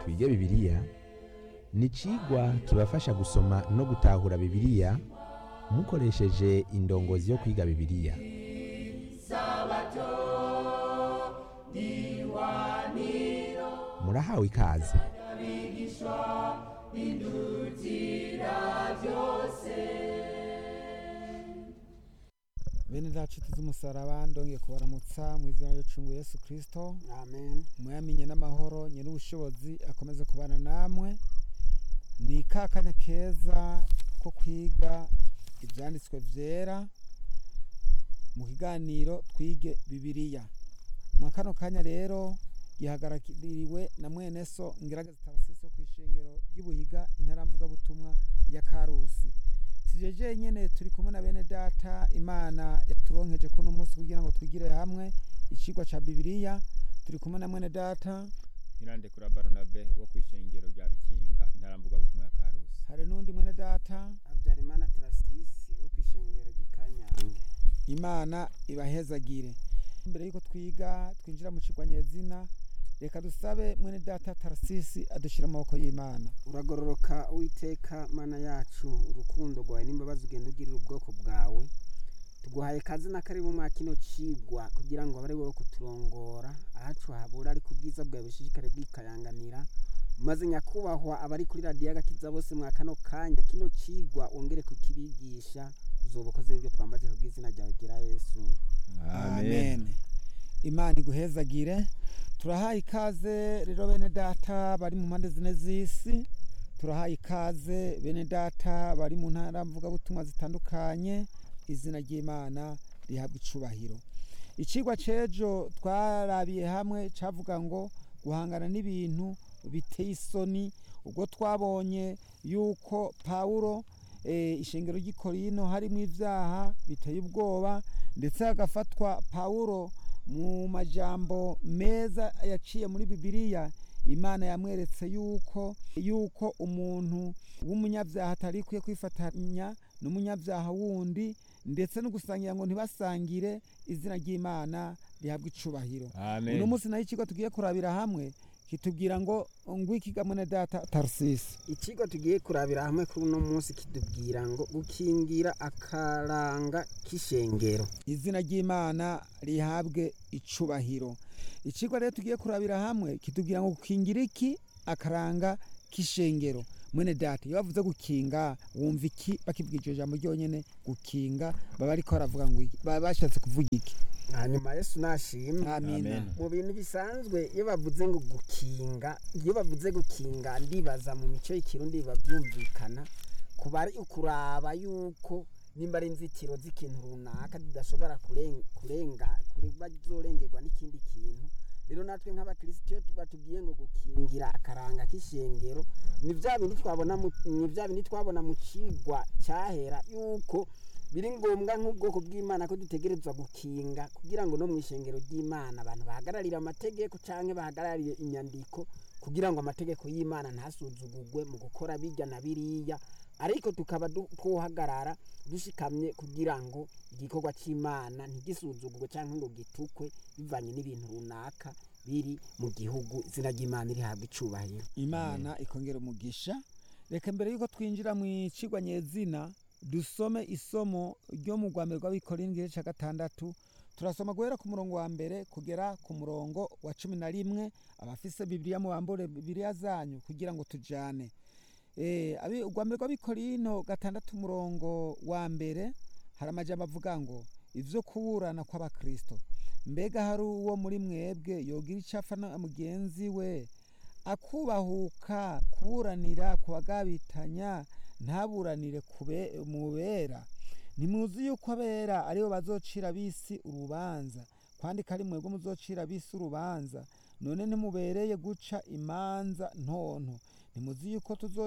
twige bibiliya ni icigwa kibafasha gusoma no gutahura bibiliya mukoresheje indongozi yo kwiga bibiliya murahawe ikaze bene dacu z'umusaraba ndongeye kubaramutsa mu izina ry'icungu Yesu Kristo amen muyamenye n'amahoro nyiri ubushobozi akomeze kubana namwe ni ka kanya keza ko kwiga ibyanditswe byera mu kiganiro twige bibiliya mu kano kanya rero gihagarariwe na mwene so ngerageza tarasisi ku ishengero ry'ubuhiga intaramvugabutumwa ya karusi sijeje nyene turi kumwe na bene data imana yaturonkeje kuno munsi kugira ngo twigire hamwe icigwa ca bibiliya turi kumwe na mwene data Irande kura Baronabe wo kwishengero rya Bikinga intaramvuga butumwa ya Karusi. hari n'undi mwene data habyarimana tarasisi wo ku ishengero ry'ikanyange imana ibahezagire mbere yuko twiga twinjira mu cigwa nyezina reka dusabe mwene data tarasisi adushira mu maboko y'imana uragororoka uwiteka mana yacu urukundo rwawe n'imbabazi ugenda ugirira ubwoko bwawe tuguhaye kazi na karibu mwa kino cigwa kugira ngo abe ari wowe kuturongora ahacu habura ariko ubwiza bwawe bushishikare bwikayanganira maze nyakubahwa abari kuri radiyo agakiza bose mwa kano kanya kino cigwa wongere kukibigisha uzoba ukoze n'ibyo twambaje ku bw'izina ryawe gira yesu amen imana iguhezagire turahaye ikaze rero bene data bari mu mpande zine z'isi turahaye ikaze bene data bari mu ntara mvugabutumwa zitandukanye izina ry'imana rihabwa icubahiro icigwa c'ejo twarabiye hamwe cavuga ngo guhangana n'ibintu biteye isoni ubwo twabonye yuko pawulo eh, ishengero ry'ikorino harimo ivyaha biteye ubwoba ndetse hagafatwa pawulo mu majambo meza yaciye muri bibiliya imana yamweretse yuko yuko umuntu w'umunyabyaha atari kwiye kwifatanya n'umunyabyaha wundi ndetse no gusangira ngo ntibasangire izina ry'imana rihabwa icubahiro Amen. uno munsi naho ikigo tugiye kurabira hamwe kitubwira ngo ngwiki mwene data tarusisi ikigo tugiye kurabira hamwe kuri uno munsi kitubwira ngo gukingira akaranga k'ishengero izina ry'imana rihabwe icubahiro ikigo rero tugiye kurabira hamwe kitubwira ngo gukingira iki akaranga k'ishengero mwene data iyo bavuze gukinga wumva iki bakibwira iryo jambo ryonyene gukinga baba ariko baravuga ngo iki baba bashatse kuvuga iki hanyuma yesu nashimwe amina Amen. mu bintu bisanzwe iyo bavuze ngo gukinga iyo bavuze gukinga ndibaza mu mico y'ikirundi biba byumvikana kuba ari ukuraba yuko nimba ari inzitiro z'ikintu runaka zidashobora kuren- kurenga kuba zorengerwa n'ikindi kintu rero natwe nk'abakristo iyo batubwiye ngo gukingira akaranga k'ishengero ni bya bindi twabona mu- ni bya bindi twabona mu cigwa cyahera yuko biri ngombwa nk'ubwoko bw'imana ko dutegerezwa gukinga kugira ngo no mu ishengero ry'imana abantu bahagararire amategeko cyangwa bahagarariye inyandiko kugira ngo amategeko y'imana ntasuzugurwe mu gukora bijya na biriya ariko tukaba du- twohagarara dushikamye kugira ngo igikorwa cy'imana ntigisuzugurwe cyangwa ngo gitukwe bivanye n'ibintu runaka biri mu gihugu izina ry'imana rihabwa icubahiro imana ikongera umugisha reka mbere yuko twinjira mu icigwa nyezina dusome isomo ryo mu rwambere rw'abikorera igice cya gatandatu turasoma guhera ku murongo wa mbere kugera ku murongo wa cumi na rimwe abafise bibiliya mubambure bibiliya zanyu kugira ngo tujane Eh, abi- urwambere rw'abikorino gatandatu umurongo wa mbere hari amajambo avuga ngo ivyo kuburana kw'abakristo mbega hari uwo muri mwebwe yogira icyo apfa na mugenzi we akubahuka kuburanira ku bagabitanya ntaburanire kube- mubera ntimuzi yuko abera aribo bazocira bisi urubanza kwandika ari mwebwe muzocira bisi urubanza none ntimubereye guca imanza ntonto ntimuzi yuko tuzo